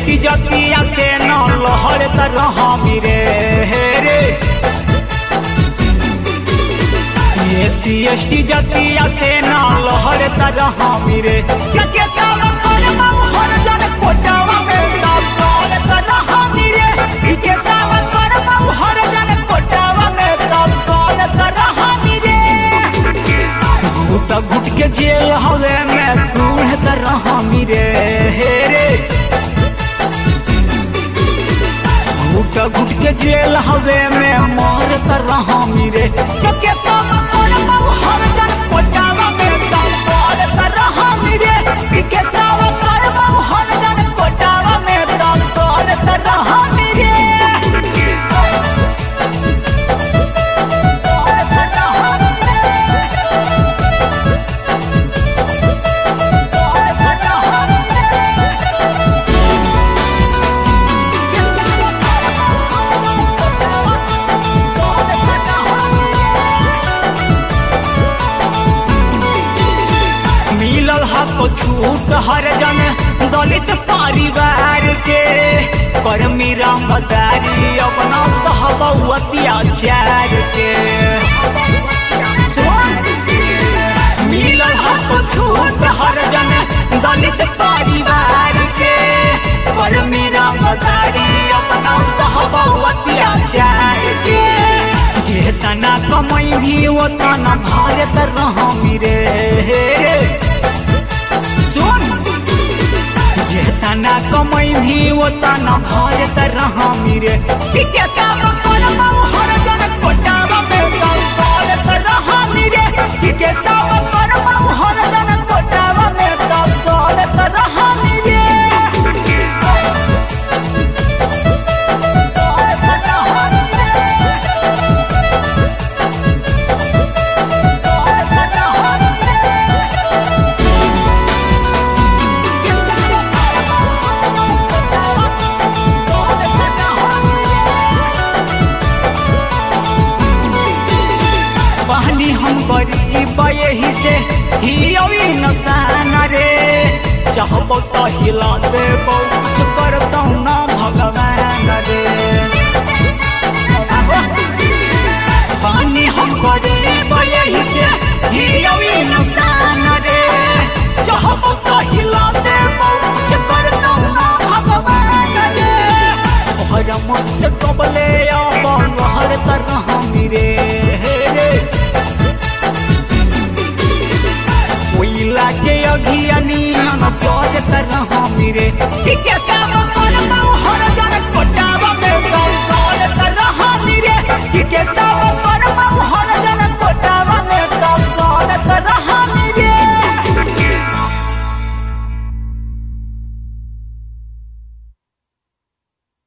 ST जतिया से न लहर तरह रे रे एससी एसटी जतिया से न लहर तरह रे क्या के सारा कर हर जन कोटावा में दबल तरह रे के सारा कर हर जन कोटावा में दबल तरह रे घुट घुट के जेल हवे में बूढ़ तरह रे रे घुट घुट के जेल हवे में मार तरह रे के सब कर हर जन कोटावा में दबल तरह रे के सब कर हर जन कोटावा में दबल तरह रे मिलल हा तो छूट हर जन दलित परिवार के पर मेरा मदारी अपना सहब अत्याचार के मिलल हा तो छूट हर जन दलित परिवार के पर मेरा मदारी अपना सहब अत्याचार के जे तना कमाई भी वो तना भारत रह रे सुन जे तना कमाई भी वो तना भारत रह रे ठीक है काम कर हर जन कोटावा में भारत रह रे ठीक है काम कर हर जन कोटावा में भारत रह रे बहनी हम गरीब यही से ही अभी नसान रे चाहबो तो हिला दे कुछ करता ना भगवान रे बहनी हम गरीब यही से ही अभी नसान रे चाहबो तो हिला दे कुछ करता ना भगवान रे हर मन से कबले अब हर तरह रे रे कोयला के अघियानी हम चौज तरह मेरे ठीक है काम कर हर जन कोटावा में गौर तरह मेरे ठीक है काम कर